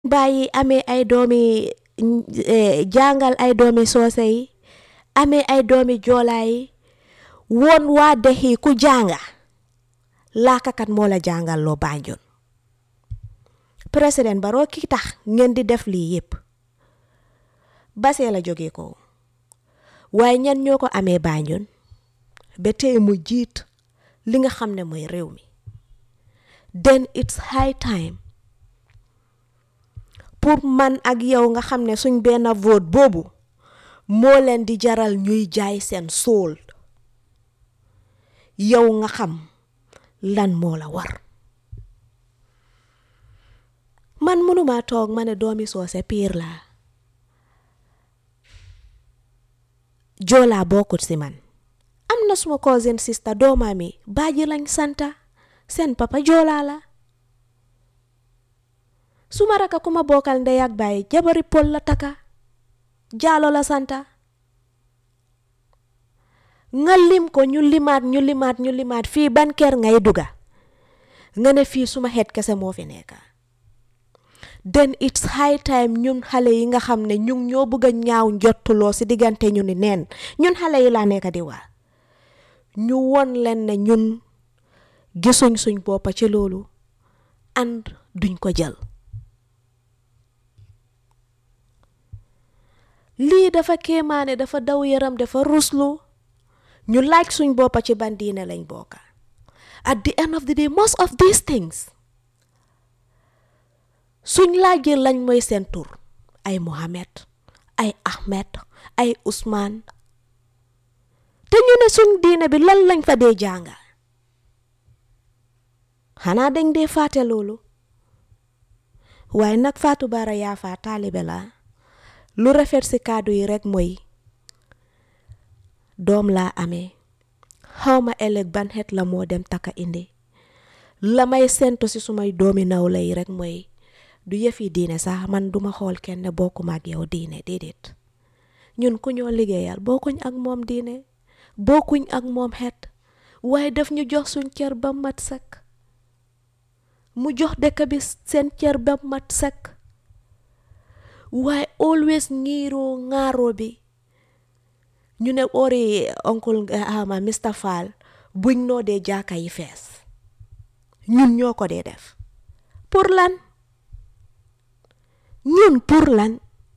bàyyi amee ay doomi jàngal ay doomi soose yi amee ay doomi joolaa yi woon waa dex yi ku jànga laakakat moo la jàngal loo Banjul président Barrow ki tax ngeen di def lii yépp basee la jóge ko waaye ñan ñoo ko amee Banjul ba tey mu jiit li nga xam ne mooy réew mi then it's high time pour man ak yow nga xam ne suñ benn vote boobu moo leen di jaral ñuy jaay seen soul yow nga xam lan moo la war man mënuma toog ma ne doomi soose piir laa joolaa bokkut si man am na suma cousin sister doomaami baaji lañ santa seen papa joolaa la suma raka ku ma bokkal ndey ak baay jabari pol la taka jaalo la santa nga lim ko ñu limaat ñu limaat ñu limaat fii ban kër ngay duga nga ne fii suma xeet kese moo fi nekka then it's high time ñun xale yi nga xam ne ñu ñoo bëgg a ñaaw njottuloo si diggante ñu ni neen ñun xale yi laa nekk di waa ñu won leen ne ñun gisuñ suñ boppa ci loolu and duñ ko jël lii dafa kéemaane dafa daw yaram dafa ruslu ñu laaj suñ boppa ci ban diine lañ bokka at the end of the day most of these things suñ laajee lañ mooy seen tur ay Mohamed ay Ahmed ay Ousmane te ñu ne suñ diine bi lan lañ fa dee jànga xanaa dañ dee fàtte loolu waaye nag Fatou Bara Yaafa taalibe la lu rafet ci kàddu yi rekk mooy doom laa amee xawma ëllëg ban xeet la moo dem taka indi la may sentu ci sumay doomi nawle yi rekk mooy du yëfi diine sax man duma xool kenn bokkuma ak yow diine déedéet ñun ku ñoo liggéeyal bokkuñ ak moom diine bokkuñ ak moom xeet waaye daf ñu jox suñ cër ba mat sëkk mu jox dëkk bi seen cër ba mat sëkk waaye always ngiiroo ŋaaroo bi ñu ne ori oncle ama Mr Fall buñ noo dee jaaka yi fees ñun ñoo ko dee def pour lan ñun pour lan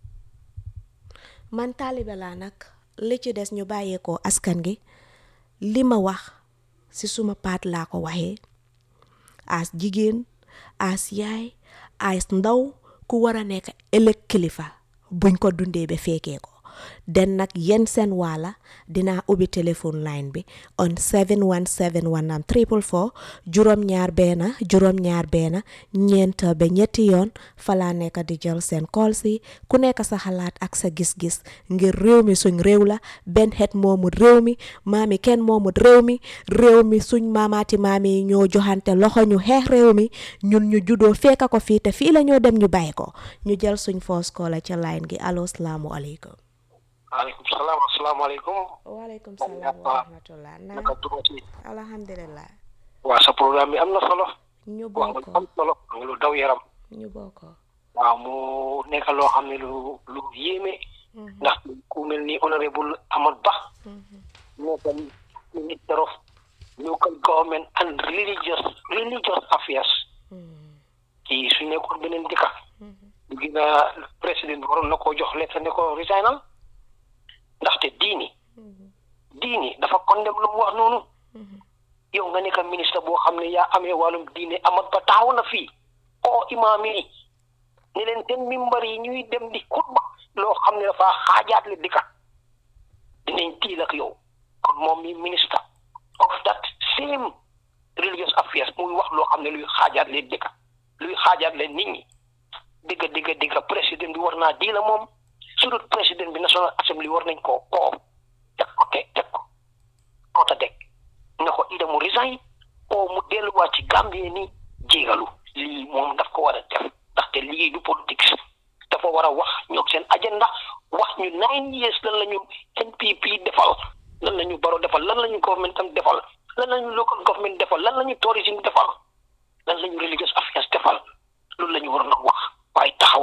man taalibe laa nag li ci des ñu bàyyeekoo askan gi li ma wax ci suma paat laa ko waxee as jigéen as yaay as ndaw ku war a nekk ëllëg kilifa buñ ko dundee ba fekkee ko den nag yéen seen waala dinaa ubbi téléphone line bi on 7171 am triple four juróom-ñaar benn juróom-ñaar benn ñeent ba ñetti yoon falaa nekk di jël seen call si ku nekk sa xalaat ak sa gis-gis ngir réew mi suñ réew la benn xeet moomut réew mi maami kenn moomut réew mi réew mi suñ maamaati maami yi ñoo joxante loxo ñu xeex réew mi ñun ñu juddoo fekka ko fii te fii la ñoo dem ñu bàyyi ko ñu jël suñ first call ca line gi allo salaamualeykum waaleykum salaam asalaamaaleykum. waaleykum salaam wa rahmatulah. naka tuuti. alhamdulilah. waa sa programme bi am na solo. ñu wax bokk nga lu am solo wax nga lu daw yaram. ñu bokk. waaw mu nekk loo xam ne lu lu yéeme. ndax ku mel ni honorable Amat Bah. nekkal minister of local government and religious religious affairs. kii su nekkoon beneen dëkka. du gën a président bi waroon na koo jox lettre ne ko resignal. ndaxte diini diini dafa condamné lu mu wax noonu yow nga nekk ministre boo xam ne yaa amee wàllum diine amat ba taxaw na fii oo imaam yi ne leen seen mimbar yi ñuy dem di xutba loo xam ne dafa xaajaat le dëkka dinañ tiil ak yow kon moom mi ministre of that same religious affairs muy wax loo xam ne luy xaajaat le dëkka luy xaajaat le nit ñi digga digga digga président bi war naa di la moom su dul président bi national assembly war nañ koo koo teg ko teg teg ko koota teg nga ko ida mu resign oo mu delluwaat ci Gambie ni jéegalu lii moom daf ko war a def ndaxte lii du politique dafa war a wax ñoog seen agenda wax ñu nine years lan la ñu NPP defal lan la ñu baro defal lan la ñu government tam defal lan la ñu local government defal lan la ñu tourism defal lan la ñu religious affairs defal loolu la ñu waroon a wax waaye taxaw